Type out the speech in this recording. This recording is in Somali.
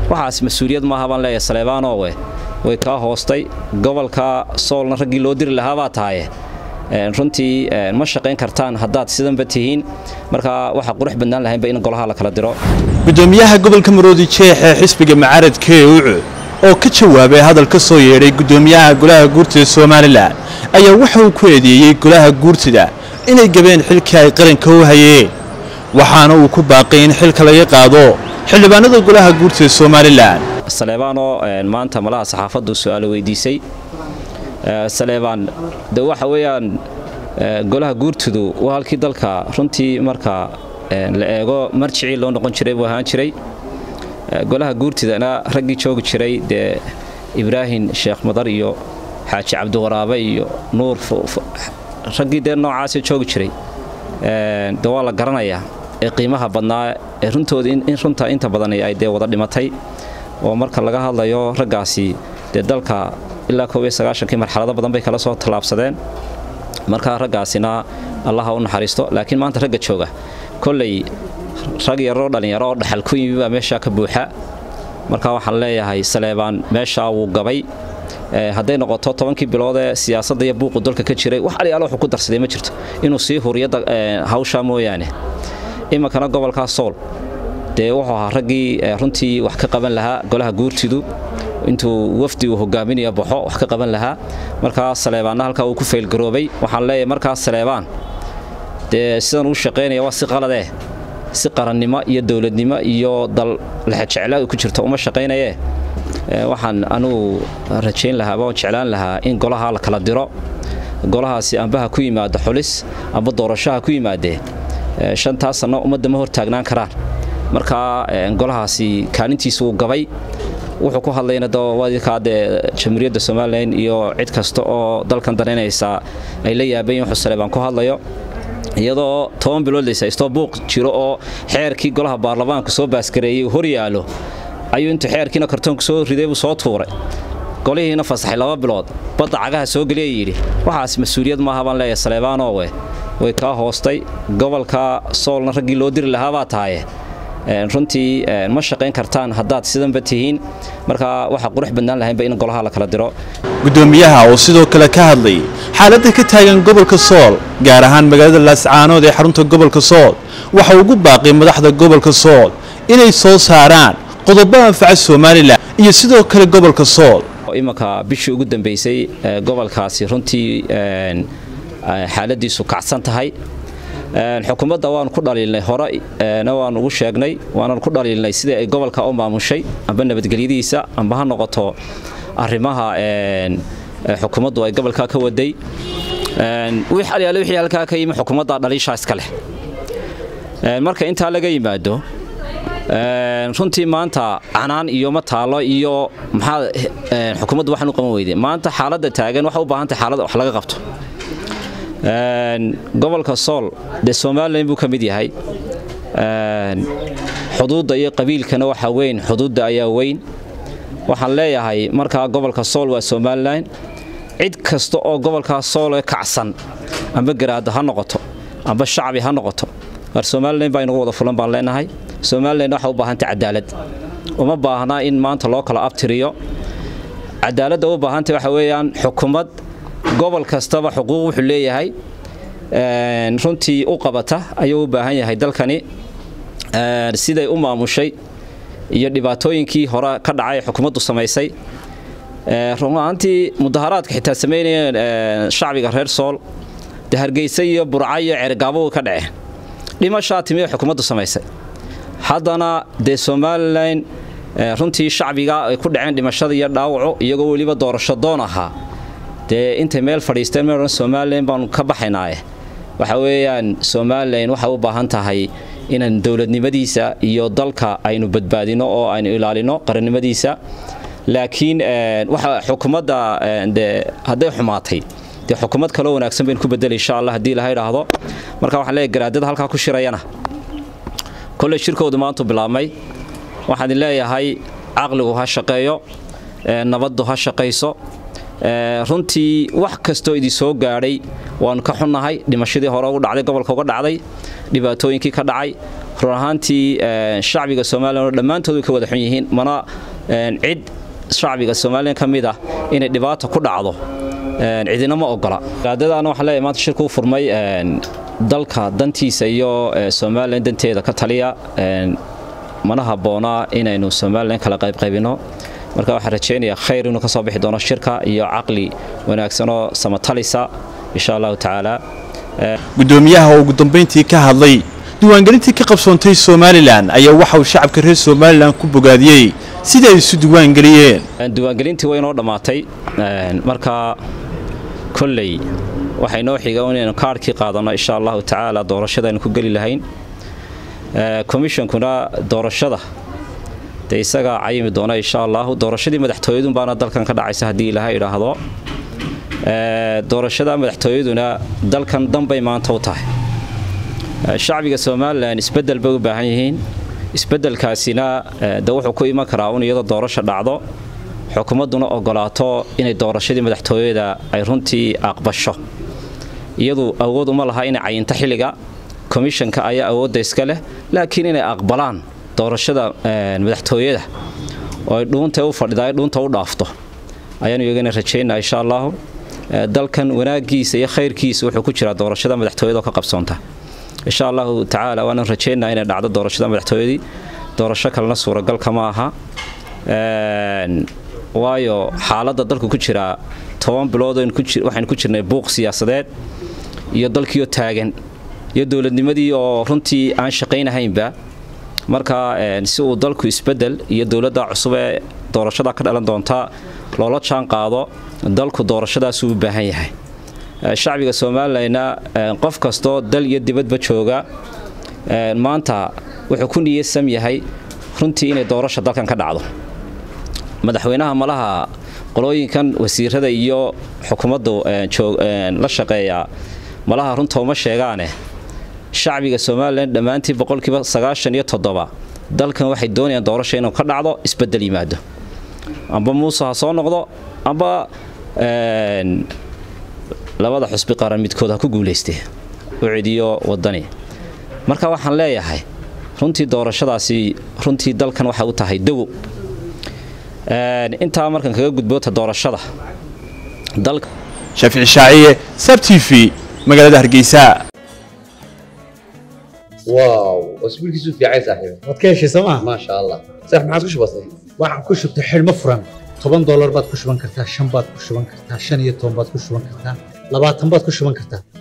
waxaas mas-uuliyad maaha baan leeyahay saleebaanowe way kaa hoostay gobolka soolna raggii loo diri lahaabaa tahaye runtii ma shaqayn kartaan haddaad sidanba tihiin marka waxaa qurux badnaan lahaynba in golaha la kala diro gudoomiyaha gobolka maroodi jeex ee xisbiga mucaaradka ee ucud oo ka jawaabay hadal ka soo yeedhay gudoomiyaha golaha guurtida somalilan ayaa waxa uu ku eedeeyey golaha guurtida inay gabeen xilkii ay qaranka u hayeen waxaana uu ku baaqay in xilka laga qaado xildhibaanada golaha guurtida somalilan saleebaanoo maanta malaha saxaafaddu su-aalo weydiisay saleebaan de waxa weeyaan golaha guurtidu waa halkii dalka runtii marka la eego marjicii loo noqon jiray buu ahaan jiray golaha guurtidana raggii joogi jiray dee ibraahim sheekh madar iyo xaaji cabdiwaraabe iyo nuur raggii dee noocaasee joogi jiray de waa la garanayaa ee qiimaha badnaa ee runtooda in runta inta badan ay dee wada dhimatay oo marka laga hadlayo raggaasi dee dalka ilaa koob iyo sagaashankii marxalado badan bay kala soo tallaabsadeen markaa raggaasina allaha u naxariisto laakiin maanta ragga jooga kolley rag yaroo dhallinyaro oo dhaxal ku yimi baa meeshaa ka buuxa marka waxaan leeyahay saleebaan meeshaa wuu gabay hadday noqoto tobankii bilood ee siyaasadda iyo buuqu dalka ka jiray wax aliyaalo wuxuu ku darsaday ma jirto inuu sii huriyadda hawshaa mooyaane iminkana gobolkaa sool dee wuxuu ahaa raggii runtii wax ka qaban lahaa golaha guurtidu intuu wafdi uu hogaaminayo baxo wax ka qaban lahaa markaa saleebaanna halkaa uu ku faylgaroobay waxaan leeyahay markaa saleebaan dee sidan uu shaqaynaya waa si qaladee si qarannimo iyo dowladnimo iyo dal lexejecla ku jirto uma shaqaynayee waxaan anugu rajayn lahaa oo jeclaan lahaa in golaha la kala diro golahaasi ambaha ku yimaado xulis amba doorashaha ku yimaadee shantaa sanno ummadda ma hortaagnaan karaan markaa golahaasi kaalintiisa wuu gabay wuxuu ku hadlayna dwadkaa dee jamhuuriyadda somalilan iyo cid kasta oo dalkan danaynaysa ay la yaabayin wuxuu saleebaan ku hadlayo iyadoo toban bilood layshaystoo buuq jiro oo xeerkii golaha baarlamaanku soo baaskareeyey hor yaalo ayuu intuu xeerkiina kartoonku soo riday buu soo tuuray golihiina fasaxay laba bilood badda cagaha soo geliya yidhi waxaas mas-uuliyad maaha baan leeyahay saleebaanowe way kaa hoostay gobolka soolna raggii loo diri lahaabaa tahaye runtii ma shaqayn kartaan haddaad sidanba tihiin marka waxaa qurux badnaan lahaynba in golaha la kala diro gudoomiyaha oo sidoo kale ka hadlay xaaladda ka taagan gobolka sool gaar ahaan magaalada laascaanood ee xarunta gobolka sool waxa ugu baaqay madaxda gobolka sool inay soo saaraan qodobo anfaca somalilan iyo sidoo kale gobolka sool imanka bishii ugu dambaysay gobolkaasi runtii xaaladiisu kacsan tahay xukuumadda waanu ku dhaliilnay horena waanu ugu sheegnay waanan ku dhaliilnay sidii ay gobolka u maamushay amba nabadgelyadiisa amba ha noqoto arrimaha xukuumaddu ay gobolka ka waday alyaale wixii halkaa ka yimi xukuumadda dhaliishaa iska leh marka intaa laga yimaado runtii maanta canaan iyo ma taalo iyo maxaa xukuumaddu waxaan u qaban weyday maanta xaaladda taagan waxay u baahan tahay xaalad wax laga qabto gobolka sool dee somalilan buu ka mid yahay xuduudda iyo qabiilkana waxaa weyn xuduudda ayaa weyn waxaan leeyahay markaa gobolka sool waa somalilan cid kasta oo gobolkaa soole kacsan amba garaada ha noqoto amba shacbi ha noqoto war somalilan baa inagu wada fulan baan leenahay somalilan waxay u baahantay cadaalad uma baahnaa in maanta loo kala abtiriyo cadaaladda u baahantay waxa weeyaan xukumad gobol kastaba xuquuq wuxuu leeyahay runtii u qabata ayuu u baahan yahay dalkani siday u maamushay iyo dhibaatooyinkii hore ka dhacay xukuumaddu samaysay runaantii mudaharaadka xitaa samaynayeen shacbiga reer sool de hargeysa iyo burca iyo ceergaabo ka dhaceen dhimashaa timiya xukuumaddu samaysay haddana dee somalilan runtii shacbiga ay ku dhaceen dhimashada iyo dhaawaco iyagoo weliba doorasho doon ahaa dee intay meel fadhiisteen meel odhan somalilan baanu ka baxaynaaye waxa weeyaan somalilan waxay u baahan tahay inaan dowladnimadiisa iyo dalka aynu badbaadino oo aynu ilaalino qarannimadiisa laakiin waxa xukuumadda de hadday xumaatay dee xukuumad kaloo wanaagsan baynu ku bedeli insha allah haddii ilaha idhaahdo marka waxaan leeyahy garaadada halkaa ku shirayana kolley shirkoodu maantu bilaabmay waxaan idin leeyahay caqligu ha shaqeeyo nabaddu ha shaqayso runtii wax kastoo idin soo gaadhay waanu ka xunnahay dhimashadii hore ugu dhacday gobolka uga dhacday dhibaatooyinkii ka dhacay run ahaantii shacbiga somalilan oo dhammaantood way ka wada xun yihiin mana cid shacbiga somalilan ka mid ah inay dhibaata ku dhacdo cidina ma ogola gaadadaana waxaan leeyahay maanta shirku u furmay dalka dantiisa iyo somalilan danteeda ka taliya mana habboonaa inaynu somalilan kala qaybqaybino marka waxaan rajaynayaa khayr inuu ka soo bixi doono shirka iyo caqli wanaagsanoo samatalisa insha allahu tacaala gudoomiyaha oo ugu dambayntii ka hadlay diiwaangelintii ka qabsoontay somalilan ayaa waxa uu shacabka reer somalilan ku bogaadiyey sidai ay isu diiwaangeliyeen diiwaangelintii way inoo dhammaatay marka kolley waxay noo xiga inaynu kaarhkii qaadanno insha allahu tacaala doorashada aynu ku geli lahayn komishonkuna doorashada dee isagaa cayimi doona insha allahu doorashadii madaxtooyadun baana dalkan ka dhacaysa haddii ilaaha idhaahdo doorashada madaxtooyaduna dalkan danbay maanta u tahay shacbiga somalilan isbedel bay u baahan yihiin isbedelkaasina de wuxuu ku iman karaa un iyadoo doorasha dhacdo xukuumadduna ogolaato inay doorashadii madaxtooyada ay runtii aqbasho iyadu awood uma laha inay cayinto xilliga komishanka ayaa awoodda iska leh laakiin inay aqbalaan doorashada madaxtooyada oo ay dhuunta u fadhida ay dhuunta u dhaafto ayaanu iyagana rajaynaa insha allahu dalkan wanaaggiisa iyo khayrkiisa wuxuu ku jiraa doorashada madaxtooyada oo ka qabsoonta insha allahu tacaala waanu rajaynaa inay dhacdo doorashada madaxtooyadii doorasho kalena suuragalka ma aha waayo xaaladda dalku ku jiraa toban bilood waxaynu ku jirnay buuq siyaasadeed iyo dalkiioo taagan iyo dowladnimadii oo runtii aan shaqaynahaynba marka si uu dalku isbedel iyo dowladda cusub ee doorashada ka dhalan doonta loola jaan qaado dalku doorashadaasuu u baahan yahay shacbiga somalilanna qof kastoo dal iyo dibadba jooga maanta wuxuu ku niyasam yahay runtii inay doorasha dalkan ka dhacdo madaxweynaha malaha qolooyinkan wasiirada iyo xukuumaddu la shaqeeya malaha runta uma sheegaane shacbiga somalilan dhammaantii boqolkiiba sagaashan iyo toddoba dalkan waxay doonayaan doorasha inuu ka dhacdo isbedel yimaado amba muuse ha soo noqdo amba labada xusbi qaran midkood ha ku guulaystee u cediyo wadani marka waxaan leeyahay runtii doorashadaasi runtii dalkan waxay u tahay dawo intaa markan kaga gudboota doorashada shaafici shaaciye sab t v magaalada hargeysa واو اسبوع كيسو في عايز صاحبي waad ka heshay sooma ما شاء الله صح ما عاد كش بسيط waxaan ku shubtay xidhmo furan toban doolar baad ku shuban kartaa shan baad ku shuban kartaa shan iyo toban baad ku shuban kartaa labaatan baad ku shuban kartaa